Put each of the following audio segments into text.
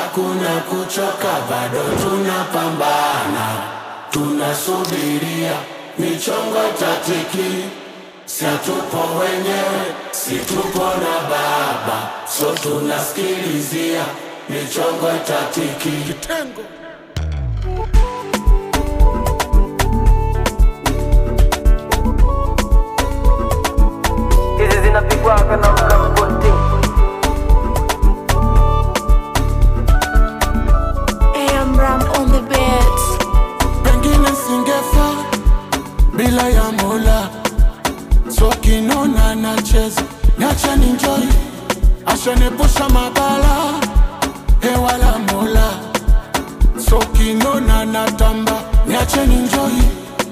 hakuna kuchoka, bado tunapambana, tunasubiria michongo tatiki, si hatupo wenyewe, si tupo na baba, so tunasikilizia michongo tatiki. Kitengo. hizi zinapigwaga na mlangoti AM Ram on the beats. pengine singefa bila ya Mola, so kinona nacheza, niache ninjoi, ashanepusha mabala, hewa la Mola, so kinona natamba, niache ninjoi,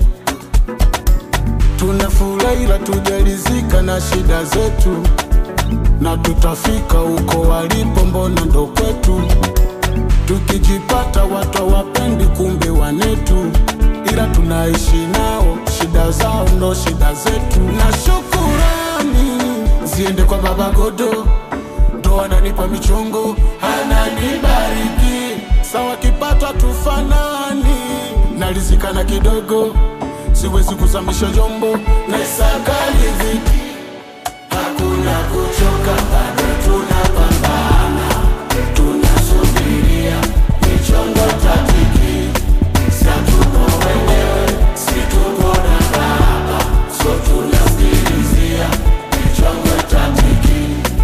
tunafurahi ila tujalizika na shida zetu, na tutafika huko walipo, mbona ndo kwetu tukijipata watu hawapendi, kumbe wanetu, ila tunaishi nao, shida zao ndo shida zetu. Na shukurani ziende kwa Baba Godo, ndo ananipa michongo, ananibariki sawa, kipata tufanani, nalizikana kidogo, siwezi kuzamisha jombo na isakali viki, hakuna kuchoka, bado tunapambana tunasubiria michongo tatiki, si hatupo wenyewe, si tupo na baba, so tunasikilizia michongo tatiki.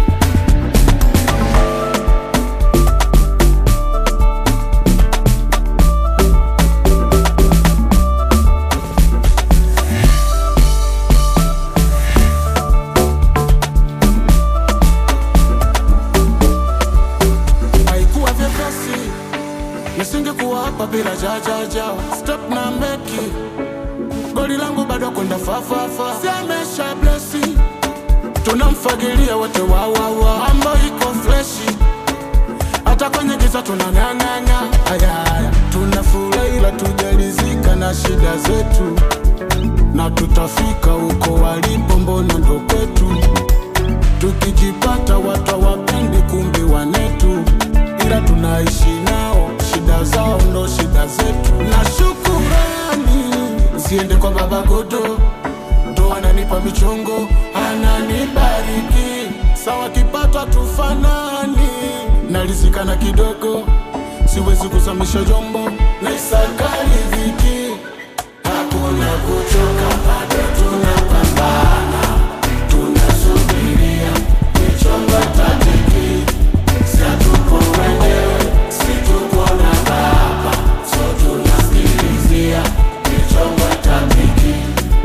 haikuwa vyepesi, nisingekuwa hapa bila jajajao step na meki goli langu bado kwenda fafafa, siamesha blesi, tunamfagilia wote wawawa, mambo iko freshi, hata kwenye giza tunang'ang'ana, ayaya, tunafurahi ila tujalizika na shida zetu, na tutafika huko walipo, mbona ndo kwetu tukijipata watu hawapendi, kumbe wanetu, ila tunaishi nao, shida zao ndo shida zetu. Na shukurani ziende kwa Baba Godo, ndo ananipa michongo, ananibariki sawa, kipata tufanani, nalizikana kidogo, siwezi kuzamisha jombo na isakali viki, hakuna kuchoka, bado tunapambana tunasubiria michongo tatiki, si hatupo wenyewe, si tupo na baba, so tunasikilizia michongo tatiki.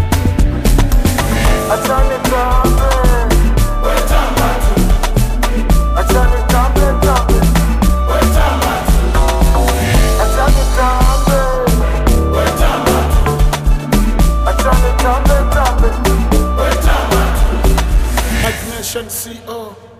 achane tambe Wetamba tu, achane tambe tambe wetamba tu, achane tambe wetamba tu, achane tambe tambe wetamba tu. Imagination CO